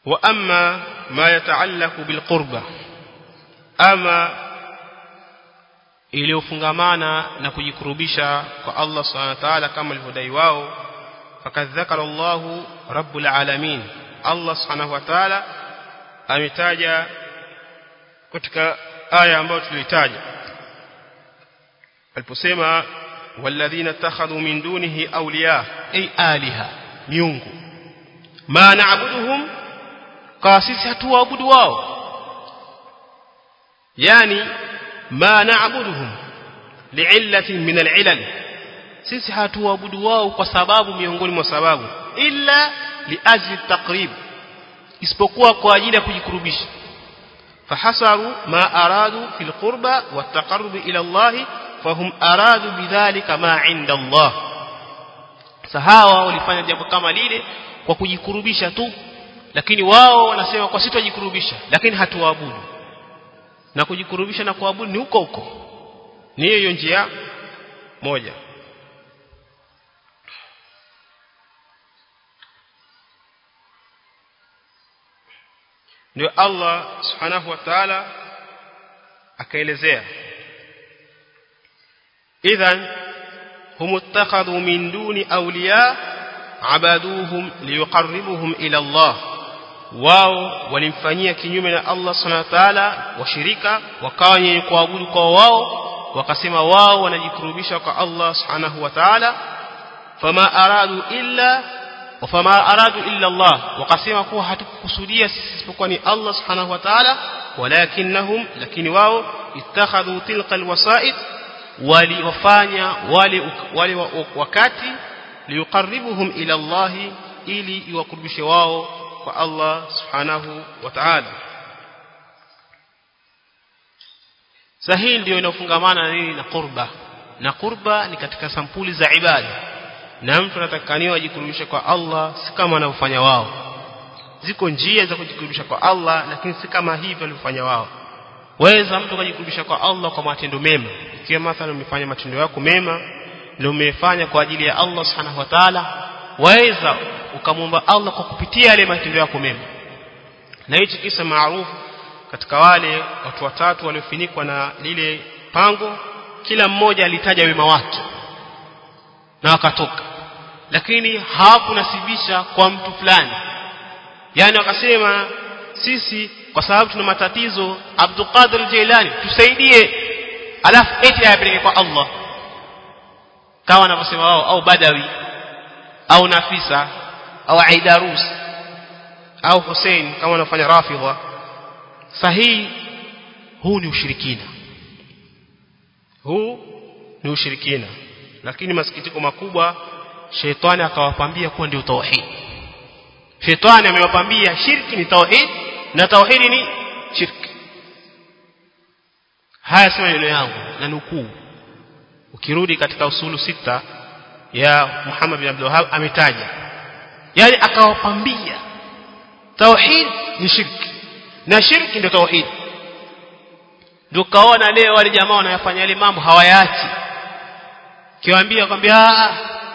wa amma ma yataallaku bilqurba ama iliyofungamana na kujikurubisha kwa Allah subhanahu wa ta'ala kama alivyodai wao fakad dhakara Allah rabbul alamin Allah subhanahu wa ta'ala ametaja katika aya ambayo tulitaja aliposema walladhina takhadhu min dunihi awliya ay aliha miungu ma na'buduhum kwa sisi hatuwaabudu wao yani ma na'buduhum li'illatin min al'ilal sisi hatuwaabudu wao kwa sababu miongoni mwa sababu illa liajli taqrib isipokuwa kwa ajili ya kujikurubisha fahasaru ma aradu fil qurba wattaqarrub ila Allah fahum aradu bidhalika ma inda Allah sahawa walifanya jambo kama lile kwa kujikurubisha tu lakini wao wanasema kwa sitajikurubisha lakini hatuwaabudu na kujikurubisha na kuabudu ni huko huko ni hiyo njia moja ndio Allah subhanahu wa ta'ala akaelezea idhan hum ittakhadhu min duni awliya abaduhum liyuqarribuhum ila Allah wao walimfanyia kinyume na Allah subhanahu wa ta'ala washirika wakawa wenye kuabudu kwa wao wakasema wao wanajikurubisha kwa Allah subhanahu wa ta'ala fama aradu illa wafama aradu illa Allah wakasema kuwa hatukukusudia sisi isipokuwa ni Allah subhanahu wa ta'ala walakinnahum lakini wao ittakhadhu tilka alwasa'id waliwafanya wale wale wakati liyuqarribuhum ila Allah ili iwakurubishe wao kwa Allah subhanahu wa ta'ala sahihi ndio inafungamana na nini na qurba na qurba ni katika sampuli za ibada na mtu anatakaniwa ajikurubishe kwa Allah si kama wanavyofanya wao ziko njia za kujikurubisha kwa Allah lakini si kama hivyo walivyofanya wao waweza mtu kujikurubisha kwa Allah kwa matendo mema ikiwa mathalan umefanya matendo yako mema na umefanya kwa ajili ya Allah subhanahu wa ta'ala waweza ukamwomba Allah kwa kupitia yale matendo yako mema na hichi kisa maarufu katika wale watu watatu waliofinikwa na lile pango kila mmoja alitaja wema wake na wakatoka lakini hawakunasibisha kwa mtu fulani yani wakasema sisi kwa sababu tuna matatizo Abdul Qadir Jailani tusaidie alafu eti ayapeleke kwa Allah kama wanavyosema wao au Badawi au Nafisa au Aidarus au Hussein kama wanafanya Rafidha sahihi huu ni ushirikina huu ni ushirikina lakini masikitiko makubwa shetani akawapambia kuwa ndio tauhid shetani amewapambia shirki ni tauhid na tauhidi ni shirki haya sema neno yangu na nukuu ukirudi katika usulu sita ya Muhammad bin Abdul Wahhab ametaja yani akawapambia tauhid ni shirki na shirki ndio tauhid ndio kaona leo wale jamaa wanayofanya yale mambo hawayaachi kiwaambia kwambia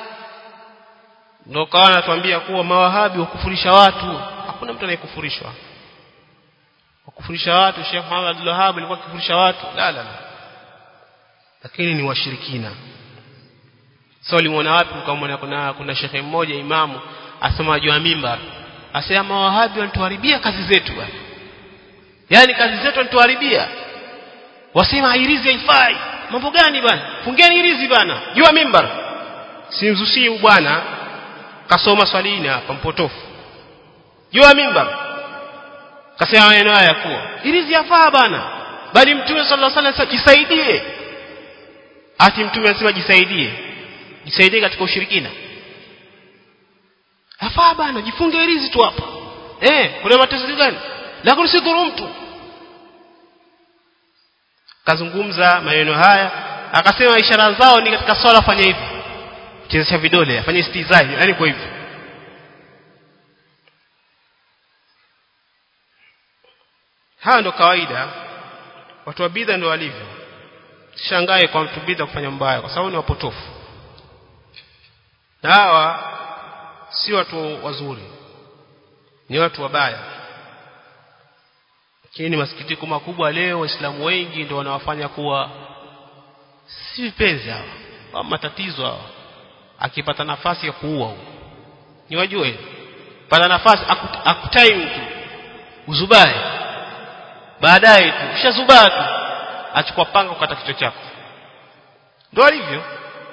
ndio kaona anatuambia kuwa mawahabi wakufurisha watu hakuna mtu anayekufurishwa wakufurisha watu Sheikh Muhammad Abdul Wahhab alikuwa akifurisha watu la la la lakini ni washirikina sasa ulimuona wapi ukamwona kuna kuna shekhe mmoja imamu asema juu ya mimbar asema mawahabi wanatuharibia kazi zetu bwana yani kazi zetu wanatuharibia wasema irizi haifai mambo gani bwana fungeni irizi bwana juu ya mimbar simzusi bwana kasoma swalini hapa mpotofu juu ya mimbar kasema maneno haya kuwa irizi yafaa bana bali mtume sallallahu alaihi wasallam jisaidie ati mtume anasema jisaidie jisaidie katika ushirikina afaa bana jifunge irizi tu hapa eh kuna matatizo gani lakini si dhuru mtu kazungumza maneno haya akasema ishara zao ni katika swala fanya hivi chezesha vidole afanye istizai yani kwa hivyo haya ndo kawaida watu wa bidha ndio walivyo shangae kwa mtu bidha kufanya mbaya kwa sababu ni wapotofu na hawa si watu wazuri ni watu wabaya lakini masikitiko makubwa leo waislamu wengi ndio wanawafanya kuwa si vipenzi hawa wa matatizo hawa akipata nafasi ya kuua huo ni wajue pata nafasi akutai mtu uzubae baadaye tu ushazubaa tu achukua panga kukata kichwa chako ndio alivyo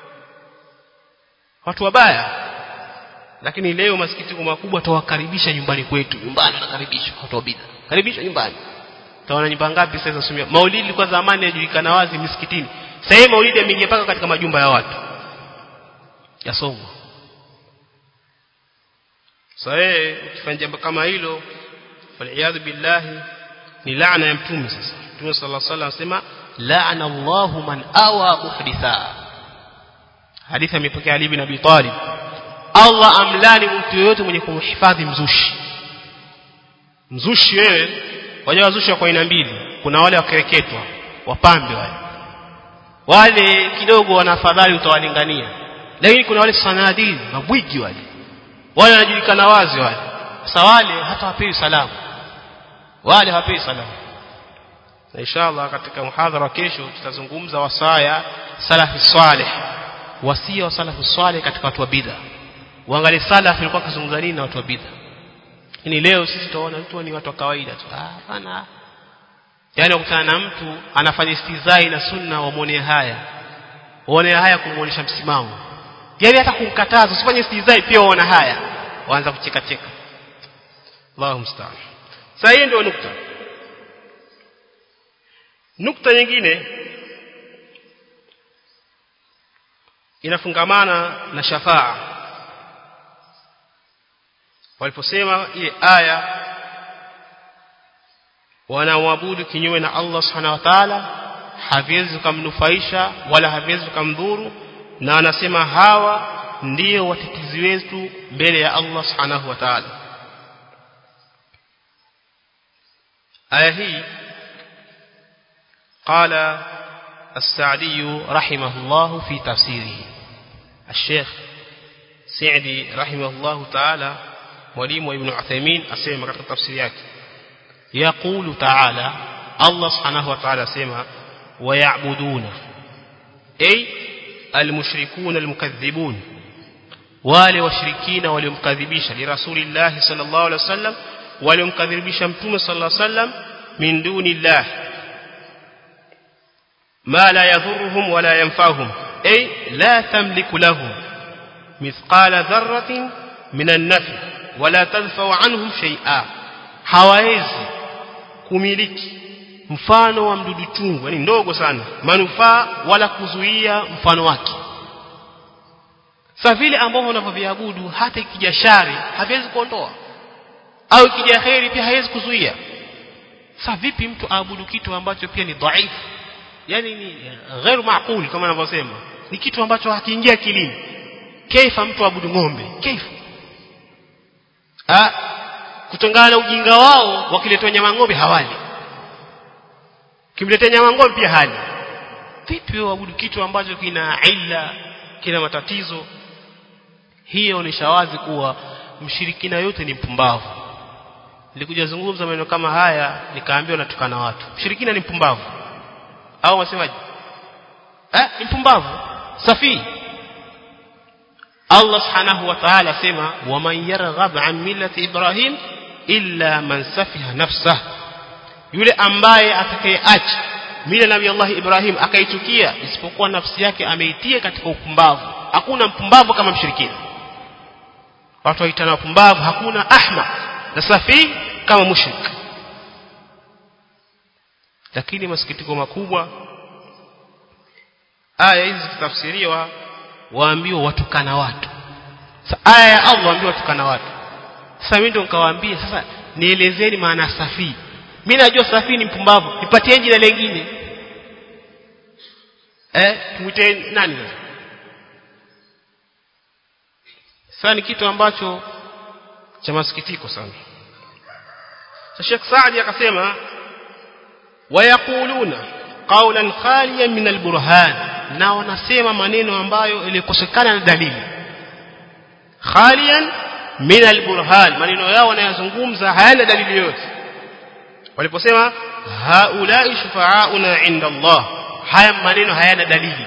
watu wabaya lakini leo masikitiko makubwa tawakaribisha nyumbani kwetu nyumbani wanakaribishwa watu wa bid'a karibishwa nyumbani taona nyumba ngapi sasa sumia maulidi ilikuwa zamani yajulikana wazi misikitini sasa hivi maulidi yameingia mpaka katika majumba ya watu yasomwa sasa yeye ukifanya jambo kama hilo faliyadhu billahi ni laana ya mtume sasa mtume sallallahu alaihi wasallam anasema laana Allahu man awa muhditha hadithi amepokea Ali bin Abi Talib Allah amlani mtu yoyote mwenye kumhifadhi mzushi mzushi wewe wajua wazushi kwa aina mbili kuna wale wakereketwa wapambe wale wale kidogo wana afadhali utawalingania lakini kuna wale sanadini mabwigi wale wale wanajulikana wazi wale sasa wale hata wapewi salamu wale hawapewi salamu na inshallah katika muhadhara wa kesho tutazungumza wasaya salafi salih wasia wa salafu salih katika watu wa bid'a uangalie salaf ilikuwa kuzungumza nini na watu wa bid'a lakini leo sisi tunaona mtu ni watu wa kawaida tu ah bana yani ukutana na mtu anafanya istizai na sunna wamuone haya waone haya kumuonesha msimamo yani hata kumkataza usifanye istizai pia waona haya waanza kucheka cheka Allahu musta'an sasa hii ndio nukta nukta nyingine inafungamana na shafaa waliposema ile aya wanaoabudu kinyume na Allah subhanahu wa ta'ala haviwezi kumnufaisha wala haviwezi kumdhuru na anasema hawa ndio watetezi wetu mbele ya Allah subhanahu wa ta'ala aya hii قال السعدي رحمه الله في تفسيره الشيخ سعدي رحمه الله تعالى mwalimu wa Ibn Uthaymeen asema katika tafsiri yake yaqulu ta'ala Allah subhanahu wa ta'ala asema wayabuduna ay almushrikuna almukaththibun wale washirikina waliomkadhibisha li rasulillah sallallahu alaihi wasallam waliomkadhibisha mtume sallallahu alaihi wasallam min dunillah ما لا يضرهم ولا ينفعهم أي لا تملك لهم مثقال ذرة من النفع ولا تدفع عنهم شيئا hawawezi kumiliki mfano wa mdudu chungu yani ndogo sana manufaa wala kuzuia mfano wake sasa vile ambavyo unavyoviabudu hata ikija shari haviwezi kuondoa au ikija kheri pia haiwezi kuzuia sasa vipi mtu aabudu kitu ambacho pia ni dhaifu yani ni ghairu maaqul kama anavyosema ni kitu ambacho hakiingia akilini kaifa mtu abudu ng'ombe kaifa ah kutongana na ujinga wao wakiletwa nyama ng'ombe hawali kimletea nyama ng'ombe pia hali vipi wewe abudu kitu ambacho kina illa kina matatizo hiyo ni shawazi kuwa mshirikina yote ni mpumbavu nilikuja zungumza maneno kama haya nikaambiwa natukana watu mshirikina ni mpumbavu au wasemaje eh mpumbavu safi Allah subhanahu wa ta'ala sema waman yarghab an millati ibrahim illa man safiha nafsah yule ambaye atakayeacha mila nabii Allah Ibrahim akaichukia isipokuwa nafsi yake ameitia katika upumbavu hakuna mpumbavu kama mshirikina watu waitana wapumbavu hakuna ahmaq na safi kama mushrik lakini masikitiko makubwa aya hizi zikitafsiriwa waambiwa watukana watu sasa aya ya Allah waambiwa watukana watu sasa mimi ndio nikawaambia sasa nielezeni maana safi mimi najua safi ni mpumbavu nipatie jina lingine eh tumwite nani sasa sasa ni kitu ambacho cha masikitiko sana sasa Sheikh Saadi akasema wayaquluna qawlan khaliyan min alburhan na wanasema maneno ambayo ilikosekana na dalili khaliyan min alburhan maneno yao wanayozungumza hayana dalili yoyote waliposema haulai shufa'auna inda Allah haya maneno hayana dalili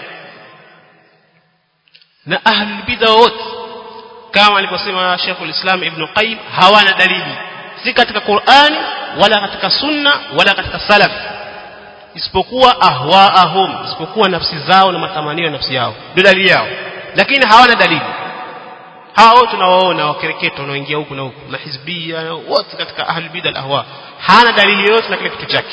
na ahlul bid'a wote kama aliposema Sheikhul Islam Ibn Qayyim hawana dalili si katika Qur'ani wala katika sunna wala katika salaf isipokuwa ahwaahum isipokuwa nafsi zao na matamanio ya nafsi yao ndio dalili yao lakini hawana dalili hawa wote tunawaona wakereketo wanaoingia huku na huku mahizbia wote katika ahlul bid'a ahwa hana dalili yoyote na kile kitu chake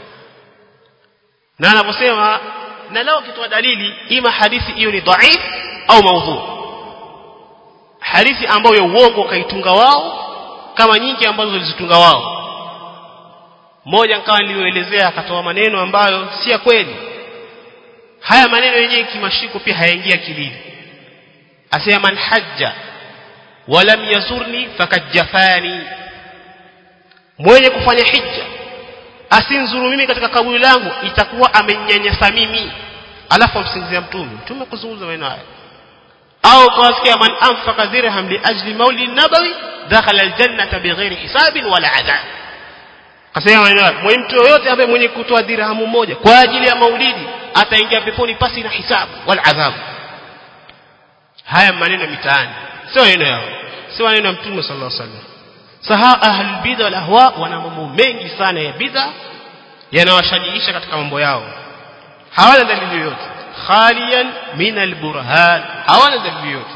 na anaposema na leo kitoa dalili ima hadithi hiyo ni dhaif au maudhu hadithi ambayo ya uongo kaitunga wao kama nyingi ambazo walizitunga wao mmoja nikawa niliyoelezea akatoa maneno ambayo si ya kweli haya maneno yenyewe kimashiko pia hayaingia kilini asema man hajja walam yazurni fakajafani mwenye kufanya hija asinzuru mimi katika kaburi langu itakuwa amenyanyasa mimi alafu amsingizia mtume mtume kuzungumza maneno haya au kawasikia man anfaqa dirham li ajli maulid nabawi dakhala aljannata bighairi hisabin wala adhab kasema maneno haya mwenye mtu yoyote ambaye mwenye kutoa dirhamu moja kwa ajili ya maulidi ataingia peponi pasi na hisabu wala adhabu haya maneno mitaani sio maneno yao sio maneno ya mtume sallallahu alaihi wasallam saha ahlul bid'a wal ahwa wana mambo mengi sana ya bid'a yanawashajiisha katika mambo yao hawana dalili yoyote khaliyan min alburhan hawana dalili yoyote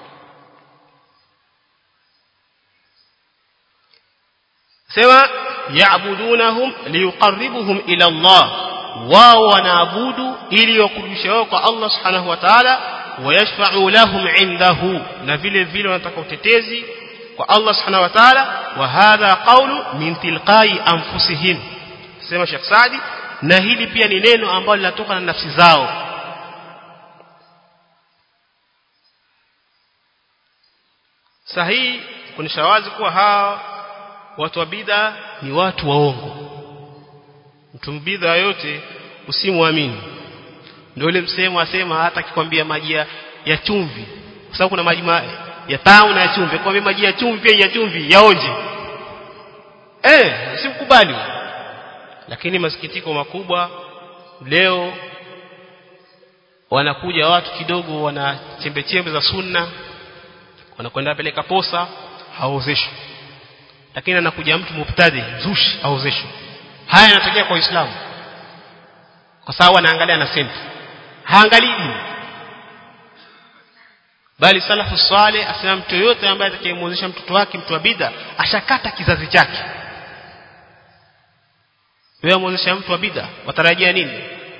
sema ya'budunahum liyuqarribuhum ila Allah wao wanaabudu ili wakurudishe wao kwa Allah subhanahu wa ta'ala wayashfa'u lahum indahu na vile vile wanataka utetezi kwa Allah subhanahu wa ta'ala wa hadha qawlu min tilqai anfusihim sema Sheikh Saadi na hili pia ni neno ambalo linatoka na nafsi zao sahihi kunisha wazi kuwa hawa watu wa bid'a ni watu waongo mtu mbidha yote usimwamini ndio ile msemo asema hata akikwambia maji ya chumvi kwa sababu kuna maji ya tamu na ya chumvi kwambia maji ya chumvi pia ya chumvi yaonje eh usimkubali lakini masikitiko makubwa leo wanakuja watu kidogo wana chembe chembe za sunna wanakwenda peleka posa haozeshwi lakini anakuja mtu mubtadi zushi haozeshwi haya yanatokea kwa Uislamu kwa sababu anaangalia na senti haangalii dini bali salafu saleh asema mtu yote ambaye atakayemwozesha mtoto wake mtu wa bid'a ashakata kizazi chake wewe mwozesha mtu wa bid'a watarajia nini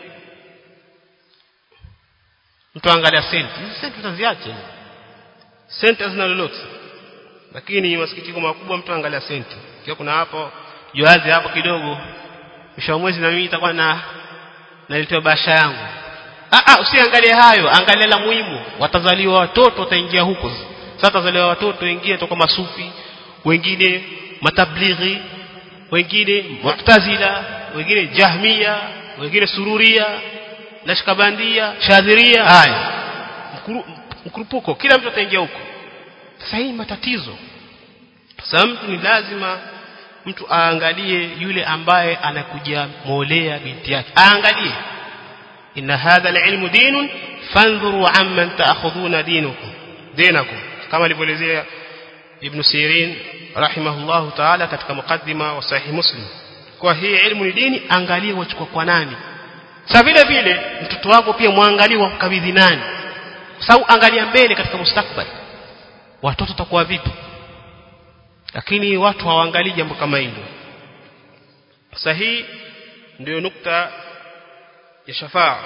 mtu angalia senti hizi senti utaziache senti hazina lolote lakini masikitiko makubwa mtu angalia senti kiwa kuna hapo joazi hapo kidogo mwisho wa mwezi na mimi itakuwa na naletewa basha yangu ah ah usiangalie hayo angalia la muhimu watazaliwa watoto wataingia huko sasa watazaliwa watoto wengine toka masufi wengine matablighi wengine mu'tazila wengine jahmia wengine sururia nashkabandia shadhiria haya mkurupuko kila mtu ataingia huko sasa hii matatizo sasa mtu ni lazima mtu aangalie yule ambaye anakuja molea binti yake aangalie inna hadha alilmu dinun fanzuru amman ta'khuduna dinukum dinakum kama alivyoelezea ibn sirin rahimahullahu ta'ala katika mukaddima wa sahih muslim kwa hii ilmu ni dini angalie wachukua kwa nani sasa vile vile mtoto wako pia muangalie wamkabidhi nani kwa sababu angalia mbele katika mustakbali watoto watakuwa vipi lakini watu hawaangalii jambo kama hilo sasa hii ndio nukta ya shafaa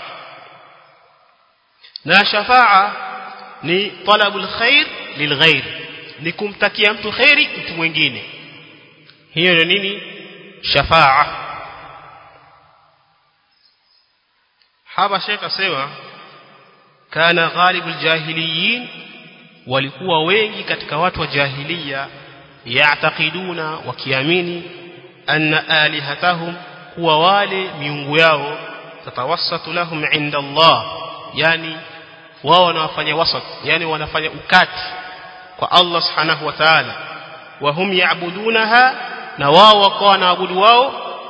na shafaa ni talabul khair lilghair ni kumtakia mtu khairi mtu mwingine hiyo ndio nini shafaa hapa shekh asema kana ghalibul jahiliyin walikuwa wengi katika watu wa jahiliya yaatakiduna wakiamini anna alihatahum kuwa wale miungu yao tatawassatu lahum inda Allah yani wao wanafanya wasat yani wanafanya ukati kwa Allah subhanahu wa ta'ala wa hum ya'budunaha na wao wakawa wanaabudu wao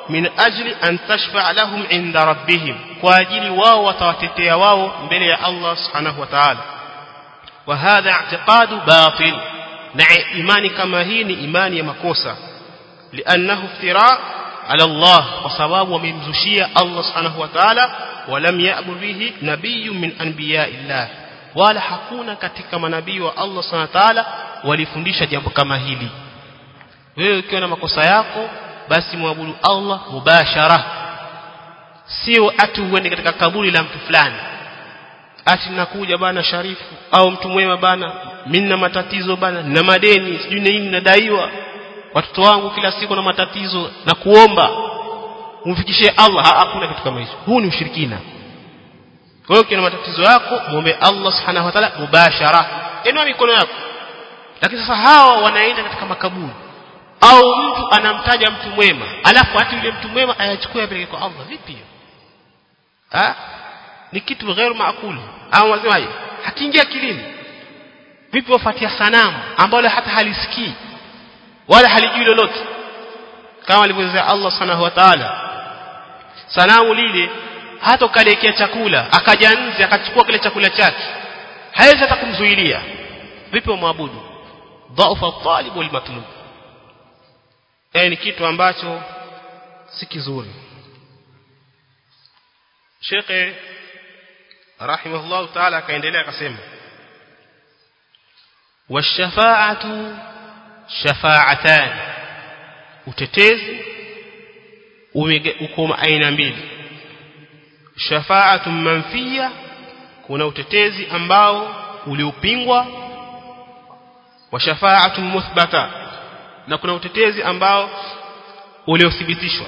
min ajli an tashfa lahum inda rabbihim kwa ajili wao watawatetea wao mbele ya Allah subhanahu wa ta'ala wa hadha i'tiqadu batil na imani kama hii ni imani ya makosa li'annahu iftira ala Allah kwa sababu wamemzushia Allah subhanahu wa ta'ala walam ya'mur bihi nabiyyun min anbiya'illah wala hakuna katika manabii wa Allah subhanahu wa ta'ala walifundisha jambo kama hili wewe ukiwa na makosa yako basi muabudu Allah mubashara sio ati uende katika kaburi la mtu fulani ati nakuja bana sharifu au mtu mwema bana mimi na matatizo bana na madeni sijui nini nadaiwa watoto wangu kila siku na matatizo na kuomba umfikishie Allah hakuna kitu kama hicho huu ni ushirikina kwa hiyo ukiwa na matatizo yako muombe Allah subhanahu wa ta'ala mubashara inua mikono yako lakini sasa hawa wanaenda katika makaburi au mtu anamtaja mtu mwema alafu hata yule mtu mwema ayachukue apeleke kwa Allah vipi hiyo ah ni kitu ghairu maakuli au wasemaje hakiingia kilini vipi wafuatia sanamu ambalo hata halisikii wala halijui lolote kama alivyosema Allah subhanahu wa ta'ala sanamu lile hata ukalekea chakula akaja nje akachukua kile chakula chake hawezi hata kumzuilia vipi wamwabudu dhaufa talib wal matlub ni kitu ambacho si kizuri Sheikh rahimahullah ta'ala akaendelea akasema washafa'atu shafa'atan utetezi uko aina mbili shafa'atu manfiya kuna utetezi ambao uliopingwa wa shafa'atu muthbata na kuna utetezi ambao uliothibitishwa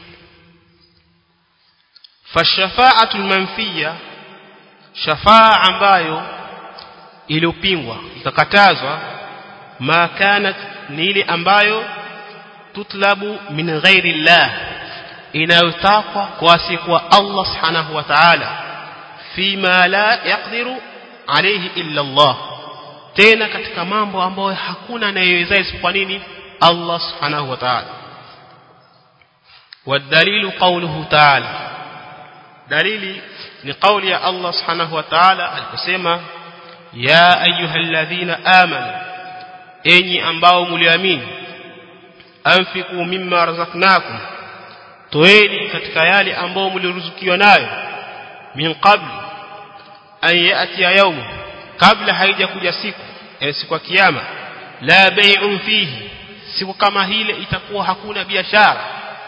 fashafa'atu manfiya shafa'a ambayo iliyopingwa ikakatazwa ma kanat ni ile ambayo tutlabu min ghairi llah inayotakwa kwa asiyekuwa Allah subhanahu wa ta'ala fima la yaqdiru alayhi illa Allah tena katika mambo ambayo hakuna anayeweza isipokuwa nini Allah subhanahu wa ta'ala والدليل قوله تعالى دليل لقول يا الله سبحانه وتعالى aliposema ya ayyuhalladhina amanu enyi ambao mliamini anfiqu mimma razaqnakum toeni katika yale ambao mliruzukiwa nayo min qabl an yati yawm kabla haijakuja siku yani siku ya kiyama la bay'un fihi siku kama hile itakuwa hakuna biashara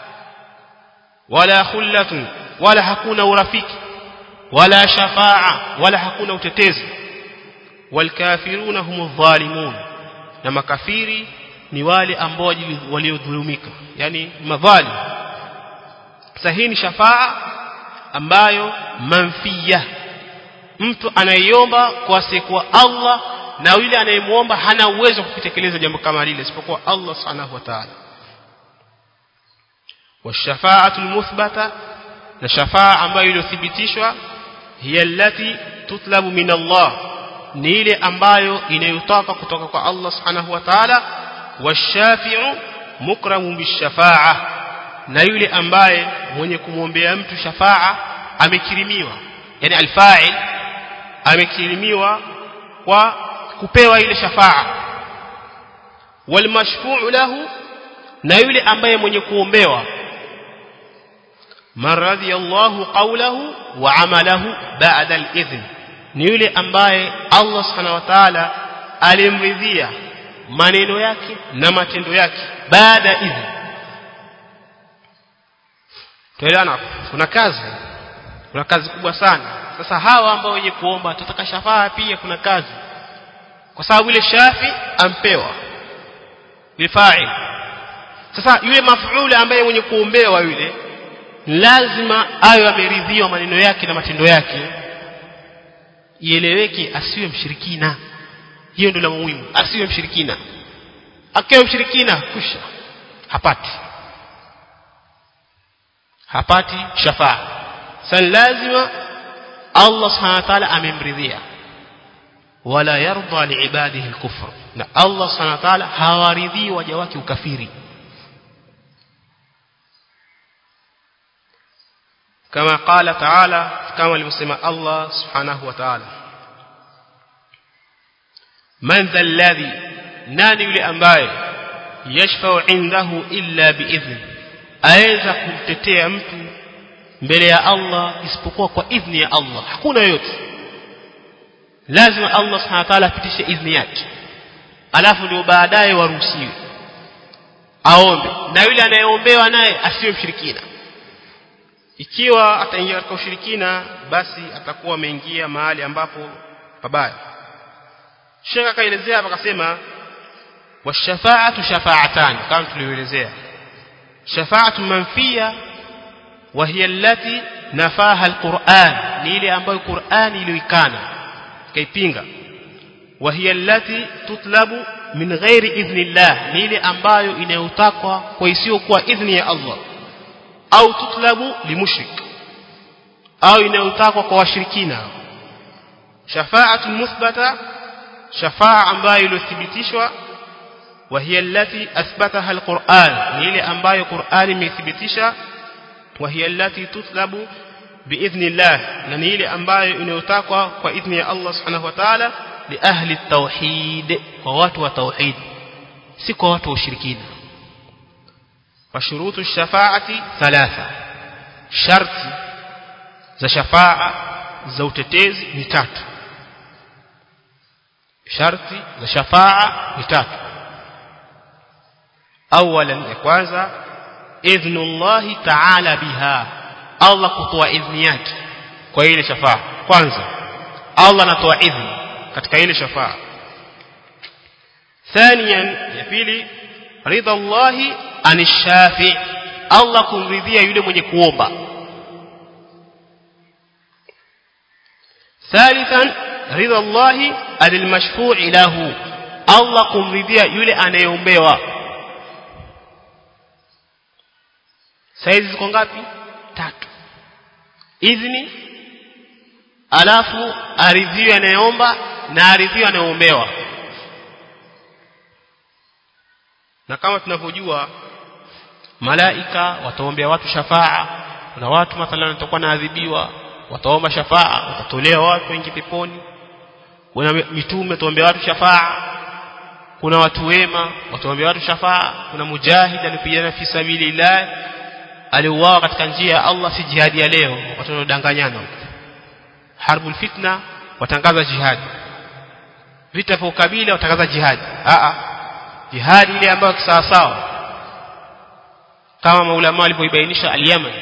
wala khullatun wala hakuna urafiki wala shafaa wala hakuna utetezi walkafiruna humu dhalimun na makafiri ni wale ambao waliodhulumika yani madhalim sahihi ni shafaa ambayo manfiya mtu anaiomba kwa siku Allah na yule anayemuomba hana uwezo wa kutekeleza jambo kama lile isipokuwa Allah subhanahu wa ta'ala والشفاعه المثبته na shafaa ambayo iliyothibitishwa hiya allati tutlabu min Allah ni ile ambayo inayotaka kutoka kwa Allah subhanahu wa ta'ala washafi'u mukramu bishafaa na yule ambaye mwenye kumwombea mtu shafaa amekirimiwa yani alfa'il amekirimiwa kwa kupewa ile shafaa walmashfu'u lahu na yule ambaye mwenye kuombewa man radiyallahu qawlahu wa amalahu ba'da al-idhn ni yule ambaye Allah subhanahu wa ta'ala alimridhia maneno yake na matendo yake baada ya idhn tuelewana kuna kazi kuna kazi kubwa sana sasa hawa ambao wenye kuomba tutataka shafaa pia kuna kazi kwa sababu ile shafi ampewa bifa'il sasa yule mafuula ambaye mwenye kuombewa yule lazima ayo ameridhiwa maneno yake na matendo yake ieleweke asiwe mshirikina hiyo ndio la muhimu asiwe mshirikina akiwa mshirikina kusha hapati hapati shafaa sasa lazima Allah subhanahu wa ta'ala amemridhia wala yarda liibadihi alkufr na Allah subhanahu wa ta'ala hawaridhii waja wake ukafiri kama qala ta'ala kama alivyosema Allah subhanahu wa ta'ala man dha alladhi nani yule ambaye yashfa'u indahu illa biidhni aweza kumtetea mtu mbele ya Allah isipokuwa kwa idhni ya Allah hakuna yote lazima Allah subhanahu wa ta'ala apitishe idhni yake alafu ndio baadaye waruhusiwe aombe na yule anayeombewa naye asiwe mshirikina ikiwa ataingia katika ushirikina basi atakuwa ameingia mahali ambapo pabaya Sheikh akaelezea hapa akasema washafaatu shafa'atan kama tulivyoelezea shafa'atu manfiya wa hiya allati nafaha alquran ni ile ambayo Qur'ani iliyoikana kaipinga wa hiya allati tutlabu min ghairi idhnillah ni ile ambayo inayotakwa kwa isiyokuwa idhni ya Allah au tutlabu limushrik au inayotakwa kwa washirikina shafa'atu muthbata shafa'a ambayo iliyothibitishwa wa hiya allati athbataha alquran ni ile ambayo Qur'an imethibitisha wa hiya allati tutlabu biidhnillah na ni ile ambayo inayotakwa kwa idhni ya Allah subhanahu wa ta'ala li ahli tauhid kwa watu wa tauhid si kwa watu wa ushirikina وشروط الشفاعة ثلاثة شرط za shafa'a za utetezi ni tatu sharti za shafa'a ni tatu awalan ya kwanza idhnullah ta'ala biha Allah kutoa idhni yake kwa ile shafa'a kwanza Allah anatoa idhni katika ile shafa'a ثانيا ya pili ridha Allah anishafi Allah kumridhia yule mwenye kuomba ثالثا رضا الله عن المشفوع له Allah kumridhia yule anayeombewa saizi ziko ngapi tatu idhni alafu aridhiwe anayeomba na aridhiwe anayeombewa na kama tunavyojua malaika wataombea watu shafaa kuna watu mathalan watakuwa naadhibiwa wataomba shafaa watatolewa watu wengi peponi kuna mitume wataombea watu shafaa kuna watu wema wataombea watu shafaa kuna mujahid alipigana fi sabilillah aliuawa katika njia ya Allah si jihadi ya leo watu wanaodanganyana harbul fitna watangaza jihadi vita vya ukabila watangaza jihadi a a jihadi ile ambayo sawa sawa kama maulama walipoibainisha al-Yaman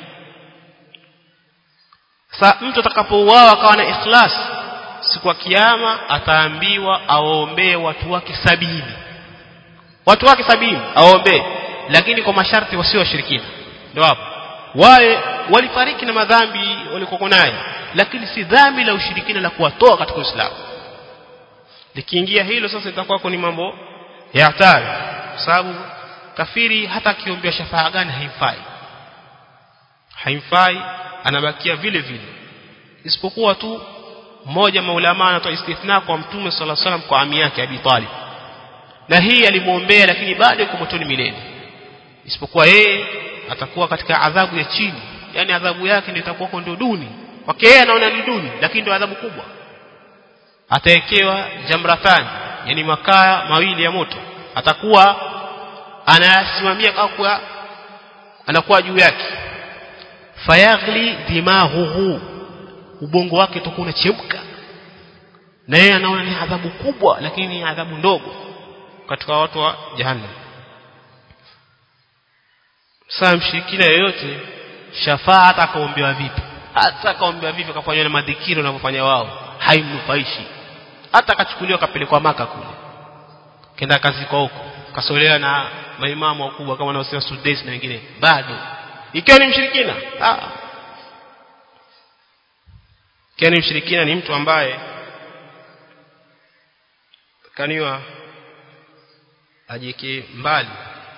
sa mtu atakapouawa akawa na ikhlas siku ya kiyama ataambiwa awaombee watu wake sabini watu wake sabini awaombee lakini kwa masharti wasio washirikina ndio hapo wale walifariki na madhambi walikokuwa nayo lakini si dhambi la ushirikina la kuwatoa katika Uislamu likiingia hilo sasa itakuwa ni mambo ya hatari kwa sababu kafiri hata akiombea shafaa gani haimfai haimfai anabakia vile vile isipokuwa tu mmoja maulama anatoa istithna kwa mtume sala salam kwa ami yake Abi Talib na hii alimuombea lakini bado yuko motoni milele isipokuwa yeye atakuwa katika adhabu ya chini yani adhabu yake ndio itakuwa ndio duni kwake yeye anaona ni duni lakini ndio adhabu kubwa atawekewa jamratani yani makaa mawili ya moto atakuwa anasimamia kwa anakuwa juu yake fayaghli dimahuhu ubongo wake utakuwa unachemka na yeye anaona ni adhabu kubwa lakini ni adhabu ndogo katika watu wa jahannam saa mshirikina yoyote shafaa hata akaombewa vipi hata akaombewa vipi akafanywa na madhikiri wanavyofanya wao haimnufaishi hata akachukuliwa akapelekwa maka kule kenda kazi kwa huko kasolewa na maimamu wakubwa kama wanaosema Sudais na wengine bado ikiwa ni mshirikina ah ikiwa ni mshirikina ni mtu ambaye kaniwa ajike mbali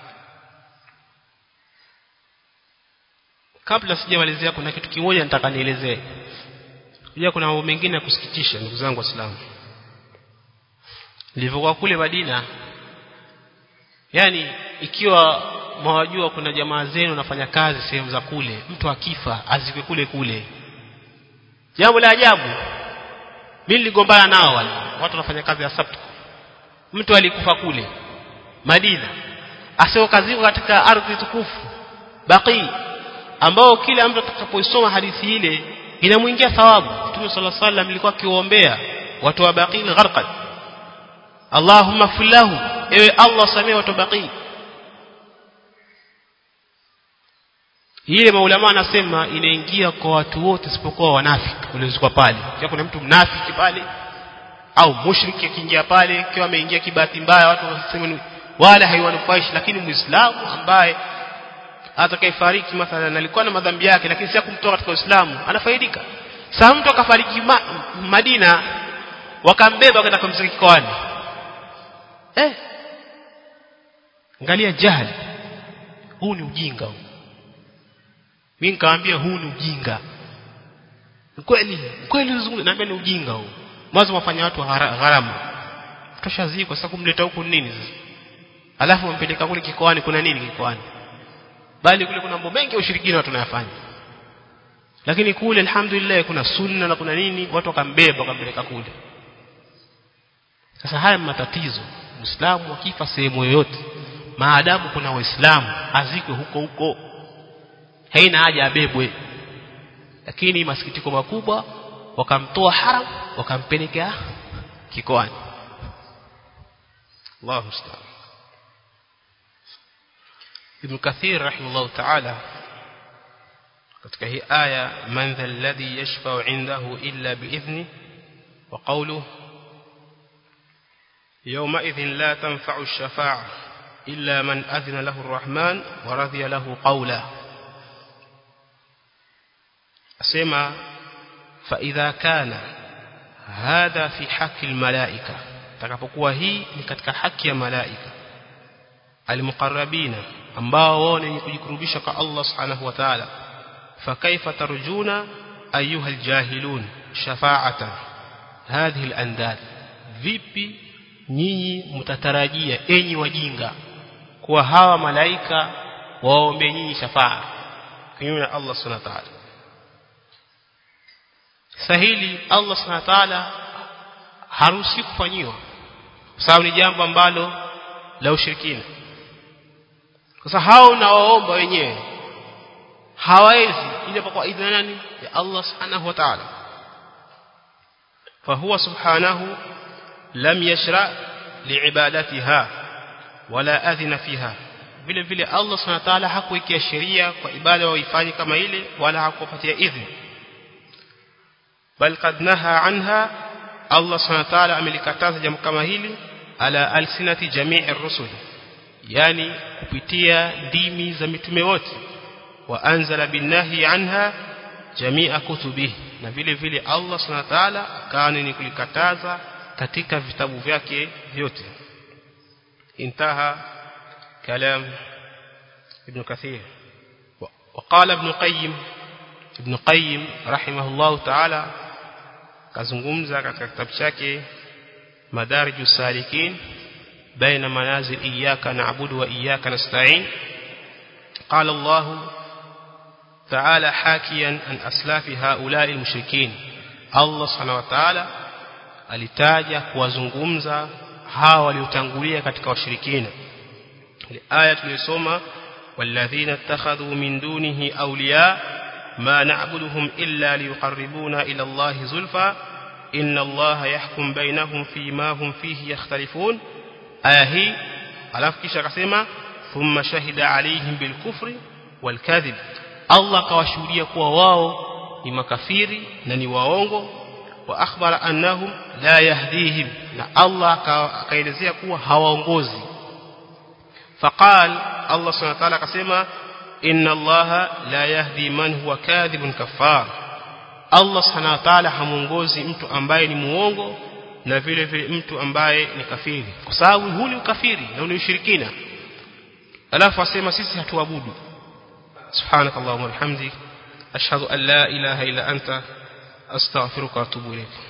kabla sijamalizia kuna kitu kimoja nataka nielezee pia kuna mambo mengine ya kusikitisha ndugu zangu waislamu nilivyokuwa kule Madina yani ikiwa mwajua kuna jamaa zenu wanafanya kazi sehemu za kule mtu akifa azikwe kule kule jambo la ajabu mimi niligombana nao wale watu wanafanya kazi ya sabtu mtu alikufa kule Madina asio kaziko katika ardhi tukufu baqi ambao kila mtu atakapoisoma hadithi ile inamuingia thawabu Mtume صلى الله عليه وسلم alikuwa akiombea watu wa baqi gharqad Allahumma fillahu ewe Allah samee watu baqi ile maulama anasema inaingia kwa watu wote isipokuwa wanafiki waliozikwa pale kwa kuna mtu mnafiki pale au mushriki akiingia pale kiwa ameingia kibahati mbaya watu wanasema wala haiwanufaishi lakini muislamu ambaye atakayefariki mathalan alikuwa na madhambi yake lakini si kumtoa katika Uislamu anafaidika sasa mtu akafariki ma, Madina wakambeba kwenda kumzika kikoani eh angalia jahili huu ni ujinga huu mimi nikamwambia huu ni ujinga kweli kweli uzungumza naambia ni ujinga huu mwanzo wafanya watu gharama tushazikwa sasa kumleta huku nini sasa alafu mpeleka kule kikoani kuna nini kikoani bali kule kuna mambo mengi ya ushirikina watu wanayafanya lakini kule alhamdulillah kuna sunna na kuna nini watu wakambeba wakampeleka kule sasa haya matatizo muislamu akifa sehemu yoyote maadamu kuna waislamu azikwe huko huko haina haja abebwe lakini masikitiko makubwa wakamtoa haram wakampeleka kikoani Allahu musta'an Ibn Kathir rahimahullah ta'ala katika hii aya man dha alladhi yashfa'u 'indahu illa bi'idhni wa qawluhu yawma idhin la tanfa'u ash-shafa'a illa man adhina lahu ar-rahman wa radiya lahu qawla asema fa idha kana hadha fi haqqi al-malaika takapokuwa hii ni katika haki ya malaika al-muqarrabina ambao wao ni kujikurubisha kwa Allah subhanahu wa ta'ala fakaifa tarjuna ayuha aljahilun shafa'atan hadhihi alandad vipi nyinyi mtatarajia enyi wajinga kuwa hawa malaika waombe nyinyi shafaa kinyume na Allah subhanahu wa ta'ala sahili Allah subhanahu wa ta'ala haruhusi kufanyiwa kwa sababu ni jambo ambalo la ushirikina sasa hao nawaomba wenyewe hawawezi ile kwa idhini nani ya Allah subhanahu wa ta'ala فهو سبحانه لم يشرع لعبادتها ولا أذن فيها vile vile Allah subhanahu wa ta'ala hakuwekea sheria kwa ibada waifanye kama ile wala hakupatia idhini bal qad naha anha Allah subhanahu wa ta'ala amelikataza jambo kama hili ala alsinati jami'i rusul yani kupitia ndimi za mitume wote wa anzala binahi anha jami'a kutubihi na vile vile Allah subhanahu wa ta'ala akaani ni kulikataza katika vitabu vyake vyote intaha kalam ibn kathir وقال ابن قيم ابن قيم رحمه الله تعالى kazungumza katika kitabu chake madarijus salikin baina manazil iyyaka na'budu wa iyyaka nasta'in قال الله تعالى حاكيا عن أسلاف هؤلاء المشركين الله سبحانه وتعالى alitaja kuwazungumza hawa waliotangulia katika washirikina aya tuliyosoma walladhina ittakhadhu min dunihi awliya ma na'buduhum illa liyuqarribuna ila Allahi zulfa inna Allaha yahkum bainahum fima hum fihi yakhtalifun aya hii alafu kisha akasema thumma shahida alayhim bilkufri walkadhib Allah kawashuhudia kuwa wao ni makafiri na ni waongo wa akhbara annahum la yahdihim na Allah akaelezea kuwa hawaongozi faqal Allah subhanahu wa ta'ala akasema inna Allah la yahdi man huwa kadhibun kafar Allah subhanahu wa ta'ala hamuongozi mtu ambaye ni muongo na vile vile mtu ambaye ni kafiri kwa sababu huu ni ukafiri na ni ushirikina alafu asema sisi hatuabudu سبحانك اللهم وبحمدك أشهد أن لا إله إلا أنت أستغفرك وأتوب إليك